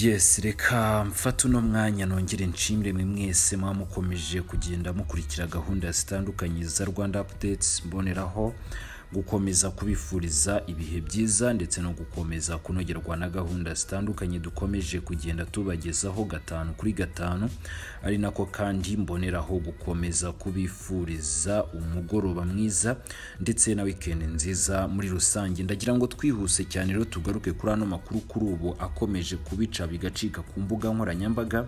yesi reka mfate uno mwanya nongere nshimire mwe mwese muba mukomeje kugenda mukurikira gahunda zitandukanye za rwanda apudetsi mboneraho gukomeza kubifuriza ibihe byiza ndetse no gukomeza kunogerwa na gahunda zitandukanye dukomeje kugenda tubagezaho gatanu kuri gatanu ari nako kandi mboneraho gukomeza kubifuriza umugoroba mwiza ndetse na wikendi nziza muri rusange ndagira ngo twihuse cyane rero tugaruke kuri ano makuru kuri ubu akomeje kubica bigacika ku mbuga nkoranyambaga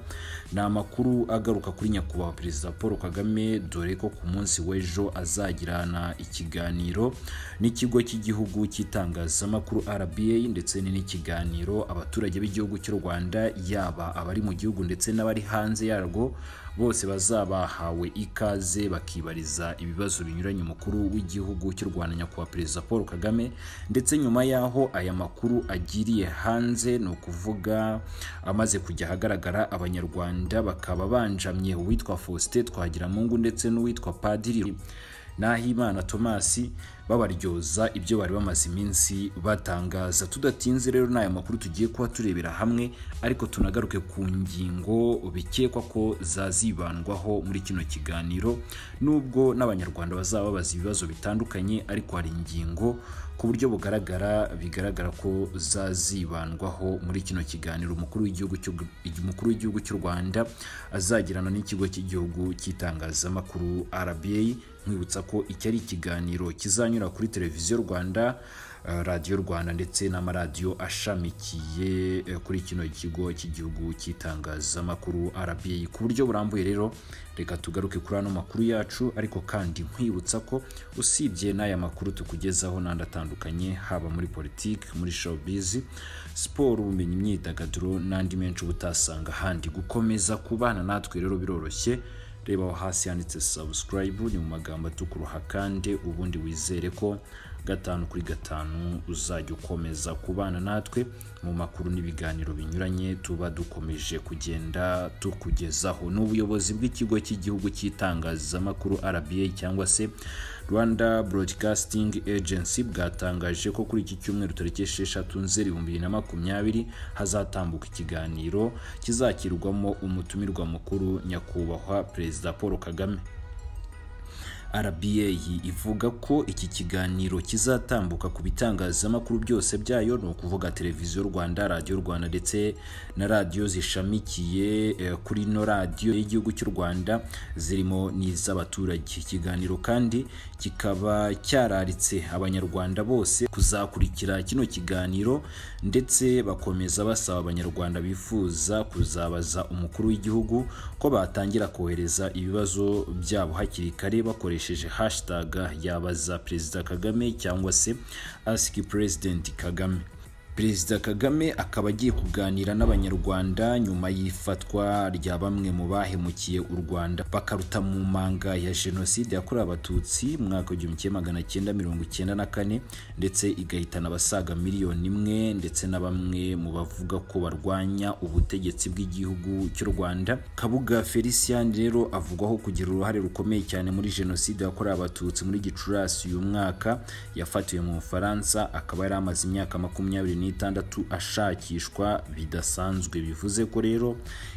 ni amakuru agaruka kuri nyakubahwa perezida paul kagame dore ko ku munsi w'ejo azagirana ikiganiro n'ikigo cy'igihugu cy'itangazamakuru RBA ndetse ni n'ikiganiro abaturage b'igihugu cy'u Rwanda yaba abari mu gihugu ndetse n'abari hanze yarwo bose bazaba bahawe ikaze bakibariza ibibazo binyuranye umukuru w'igihugu cy'u Rwanda nyakubahwa perezida Paul Kagame ndetse nyuma yaho aya makuru agiriye hanze ni ukuvuga amaze kujya ahagaragara abanyarwanda bakaba banjamye uwitwa Faustin Twagiramungu ndetse n'uwitwa Padiri Nahimana Thomas babaryoza ibyo bari bamaze iminsi batangaza tudatinze rero n'aya makuru tugiye kuba turebera hamwe ariko tunagaruke ku ngingo bikekwa ko zazibandwaho muri kino kiganiro nubwo n'abanyarwanda bazaba babaza ibibazo bitandukanye ariko hari ingingo ku buryo bugaragara bigaragara ko zazibandwaho muri kino kiganiro umukuru w'igihugu cy'u Rwanda azagirana n'ikigo cy'igihugu cy'itangazamakuru RBA nkwibutsa ko iki ari ikiganiro kizanyura kuri televiziyo Rwanda radiyo Rwanda ndetse n'amaradiyo ashamikiye kuri kino kigo cy'igihugu cy'itangazamakuru RBA ku buryo burambuye rero reka tugaruke kuri ano makuru yacu ariko kandi nkwibutsa ko usibye n'aya makuru tukugezaho n'andi atandukanye haba muri politiki muri showbiz siporo ubumenyi imyidagaduro n'andi menshi uba utasanga ahandi gukomeza kubana natwe rero biroroshye reba aho hasi handitse subscribe ni mu magambo atukuruha kandi ubundi wizere ko gatanu kuri gatanu uzajya ukomeza kubana natwe mu makuru n'ibiganiro binyuranye tuba dukomeje kugenda tukugezaho n'ubuyobozi bw'ikigo cy'igihugu cy'itangazamakuru RBA cyangwa se Rwanda Broadcasting Agency bwatangaje ko kuri iki cyumweru tariki esheshatu nzeri ibihumbi bibiri na makumyabiri hazatambuka ikiganiro kizakirwamo umutumirwa mukuru nyakubahwa Perezida Paul Kagame RBA ivuga ko iki kiganiro kizatambuka ku bitangazamakuru byose byayo ni ukuvuga televiziyo Rwanda radiyo Rwanda ndetse na radiyo zishamikiye kuri ino radiyo y'igihugu cy'u Rwanda zirimo n'iz'abaturage ikiganiro kandi kikaba cyararitse abanyarwanda bose kuzakurikira kino kiganiro ndetse bakomeza basaba abanyarwanda bifuza kuzabaza umukuru w'igihugu ko batangira kohereza ibibazo byabo hakiri kare bakoresha bakoresheje hashtag yabaza perezida kagame cyangwa se ask president kagame perezida kagame akaba agiye kuganira n'abanyarwanda nyuma y'ifatwa rya bamwe mu bahemukiye u rwanda bakaruta mu manga ya jenoside yakorewe abatutsi mu mwaka w'igihumbi kimwe magana cyenda mirongo icyenda na kane ndetse igahitana abasaga miliyoni imwe ndetse na bamwe mu bavuga ko barwanya ubutegetsi bw'igihugu cy'u rwanda kabuga felicien rero avugwaho kugira uruhare rukomeye cyane muri jenoside yakorewe abatutsi muri gicurasi uyu mwaka yafatiwe mu bufaransa akaba yari amaze imyaka makumyabiri n'itandatu ashakishwa bidasanzwe bivuze ko rero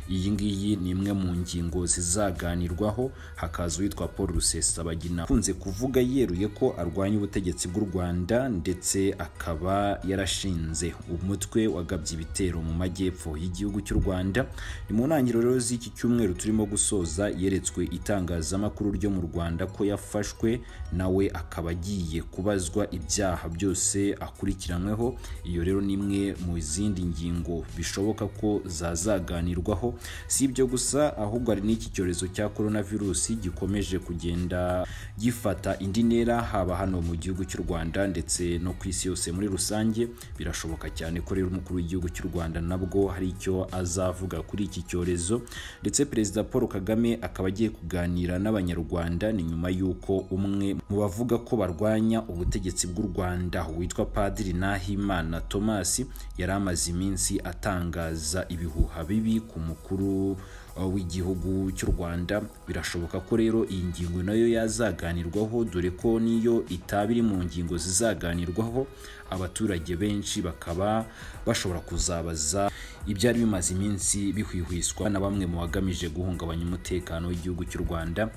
iyi ngiyi ni imwe mu ngingo zizaganirwaho hakaza uwitwa paul rusesabagina akunze kuvuga yeruye ko arwanya ubutegetsi bw'u rwanda ndetse akaba yarashinze umutwe wagabye ibitero mu majyepfo y'igihugu cy'u rwanda ni mu ntangiriro rero z'iki cyumweru turimo gusoza yeretswe itangazamakuru ryo mu rwanda ko yafashwe nawe akaba agiye kubazwa ibyaha byose akurikiranyweho iyo rero ni imwe mu zindi ngingo bishoboka ko zazaganirwaho si ibyo gusa ahubwo hari n'iki cyorezo cya korona virusi gikomeje kugenda gifata indi ntera haba hano mu gihugu cy'u rwanda ndetse no ku isi yose muri rusange birashoboka cyane ko rero umukuru w'igihugu cy'u rwanda nabwo hari icyo azavuga kuri iki cyorezo ndetse perezida paul kagame akaba agiye kuganira n'abanyarwanda ni nyuma y'uko umwe mu bavuga ko barwanya ubutegetsi bw'u rwanda witwa padiri nahimana thomas yari amaze iminsi atangaza ibihuha bibi ku mukuru w'igihugu cy'u Rwanda birashoboka ko rero iyi ngingo nayo yazaganirwaho dore ko niyo itaba iri mu ngingo zizaganirwaho abaturage benshi bakaba bashobora kuzabaza ibyari bimaze iminsi bihwihwiswa na bamwe mu bagamije guhungabanya umutekano w'igihugu cy'u rwanda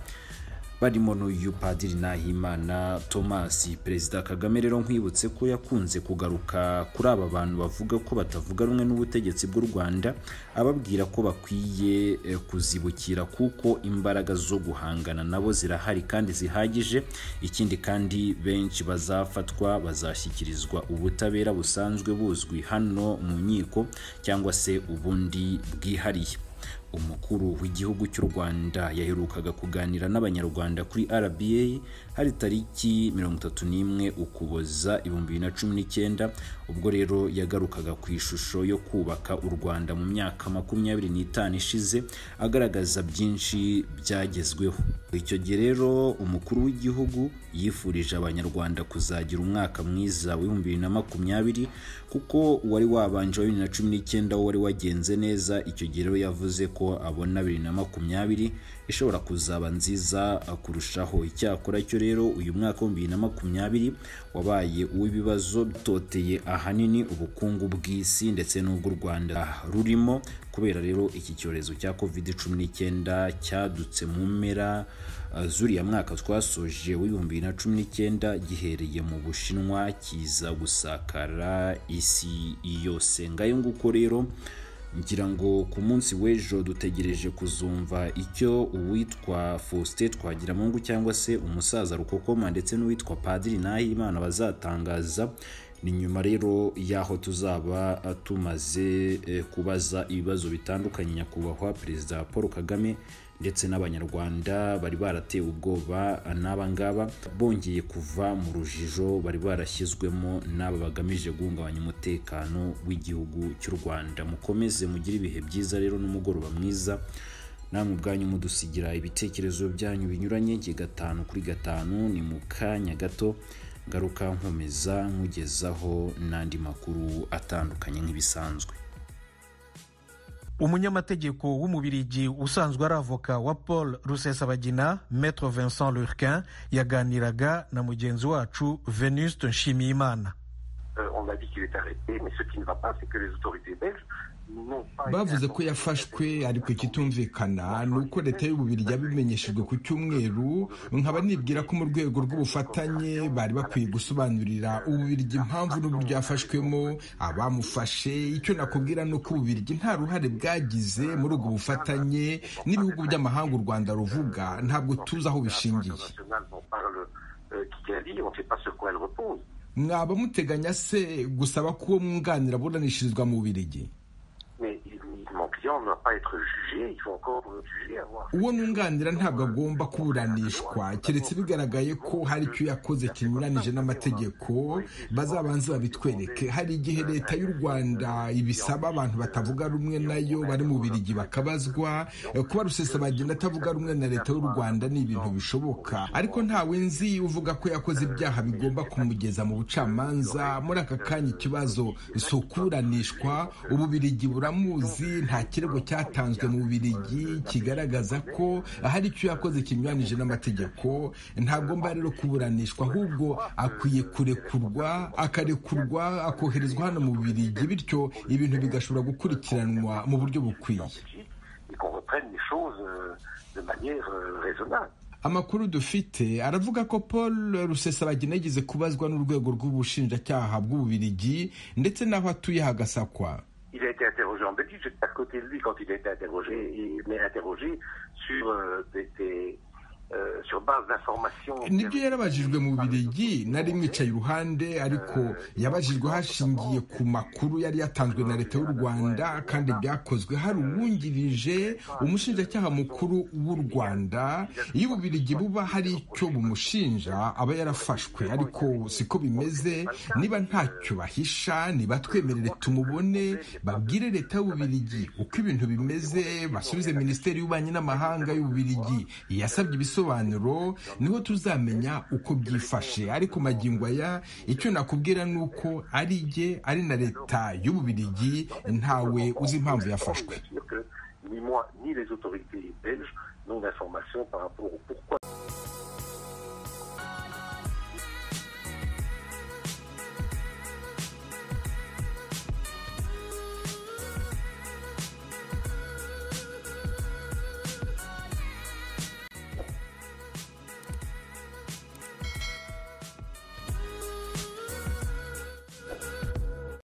barimo n'uyu padiri nahimana thomas perezida kagame rero nkwibutse ko yakunze kugaruka kuri aba bantu bavuga ko batavuga rumwe n'ubutegetsi bw'u rwanda ababwira ko bakwiye eh, kuzibukira kuko imbaraga zo guhangana nabo zirahari kandi zihagije ikindi kandi benshi bazafatwa bazashyikirizwa ubutabera busanzwe buzwi hano mu nkiko cyangwa se ubundi bwihariye umukuru w'igihugu cy'u rwanda yaherukaga kuganira n'abanyarwanda kuri rba hari tariki 31 ukuboza 2019 ubwo rero yagarukaga ku ishusho yo kubaka u rwanda mu myaka 25 ishize agaragaza byinshi byagezweho icyo gihe rero umukuru w'igihugu yifurije abanyarwanda kuzagira umwaka mwiza wa 2020 kuko uwari wabanje wa 2019 wo wari wagenze neza icyo gihe rero yavuze ko abona 2020 ishobora kuzaba nziza kurushaho icyakora cyo rero uyu mwaka wa 2020 wabaye uw'ibibazo bitoteye ahanini ubukungu bw'isi ndetse n'ubw'u rwanda rurimo kubera rero iki cyorezo cya covid 19 cyadutse mu mpera uh, zuriya mwaka twasoje w'ibihumbi bibiri na cumi n'icyenda gihereye mu bushinwa kiza gusakara isi yose ngayo nguko rero ngira ngo ku munsi w'ejo dutegereje kuzumva icyo uwitwa faustin twagiramungu cyangwa se umusaza rukokoma ndetse n'uwitwa padiri nahimana bazatangaza ni nyuma rero y'aho tuzaba eh, tumaze eh, kubaza ibibazo bitandukanye nyakubahwa perezida paul kagame ndetse n'abanyarwanda bari baratewe ubwoba n'aba ngaba bongeye kuva mu rujijo bari barashyizwemo n'aba bagamije guhungabanya umutekano w'igihugu cy'u rwanda mukomeze mugire ibihe byiza rero n'umugoroba mwiza namwe ubwanyu mudusigira ibitekerezo byanyu binyuranye njye gatanu kuri gatanu ni mu kanya gato ngaruka nkomeza nkugezaho n'andi makuru atandukanye nk'ibisanzwe umunyamategeko w'umubirigi usanzwe ari avoka wa paul rusesabagina maître vincent lurquin yaganiraga na mugenzi wacu venuste nshimiyimana Euh, on a dit qu'il est arrêté, mais ce qui ne va pas, c'est que les autorités belges n'ont pas... été bavuze informées ko de cette yafashwe décision. ariko ikitumvikana ni uko leta y'ububirigi yabimenyeshejwe ku cyumweru nkaba nibwira ko mu rwego rw'ubufatanye bari bakwiye gusobanurira ububirigi impamvu n'uburyo yafashwemo abamufashe icyo nakubwira ni uko ububirigi nta ruhare bwagize muri ubwo bufatanye n'ibihugu by'amahanga u rwanda ruvuga ntabwo tuzi aho bishingiye Internationales dont parle euh, Kikadi, on ne sait pas sur quoi elle repose. mwaba muteganya se gusaba ko uwo mwunganira aburanishirizwa mu bubirigi Mais il- il- mon client ne va pas être jugé, il faut encore le juger, avoir... uwo mwunganira ntabwo agomba kuburanishwa keretse bigaragaye ko hari icyo yakoze kinyuranije n'amategeko bazabanza babitwereke hari igihe leta y'u rwanda ibisaba abantu batavuga rumwe nayo bari mu birigi bakabazwa Eh, kuba rusesabagina atavuga rumwe na leta y'u rwanda ni ibintu bishoboka ariko ntawe nzi uvuga ko yakoze ibyaha bigomba kumugeza mu bucamanza muri aka kanya ikibazo si ukuburanishwa ububirigi buramuzi nta kirego cyatanzwe mu bubirigi kigaragaza ko hari icyo yakoze kinyuranije n'amategeko ntagomba rero kuburanishwa ahubwo akwiye kurekurwa akarekurwa akoherezwa hano mu bubirigi bityo ibintu bigashobora gukurikiranwa mu buryo bukwiye et qu'on reprenne les choses euh, de manière euh, raisonnable. amakuru dufite aravuga ko paul rusesabagina yigeze kubazwa n'urwego rw'ubushinjacyaha bw'ububirigi ndetse n'aho atuye hagasakwa Il a été interrogé en Belgique, j'étais à côté de lui quand il a été interrogé, il m'est interrogé sur euh, des, des, euh, sur base d'informations. nibyo yarabajijwe mu birigi nari mwicaye iruhande ariko yabajijwe hashingiye ku makuru yari yatanzwe na leta y'u rwanda kandi byakozwe hari uwungirije umushinjacyaha mukuru w'u rwanda iyo ububirigi buba hari icyo bumushinja aba yarafashwe ariko siko bimeze niba ntacyo bahisha nibatwemerere tumubone babwire leta y'ububirigi uko ibintu bimeze basubize minisiteri y'ububanyi n'amahanga y'ububirigi yasabye ibisobanuro niho tuzamenya uko byifashe ariko magingo aya icyo nakubwira ni uko ari jye ari na leta y'ububirigi ntawe uzi impamvu yafashwe Je suis sûr que ni moi ni les autorités belges n'ont d'informations par rapport au pourquoi.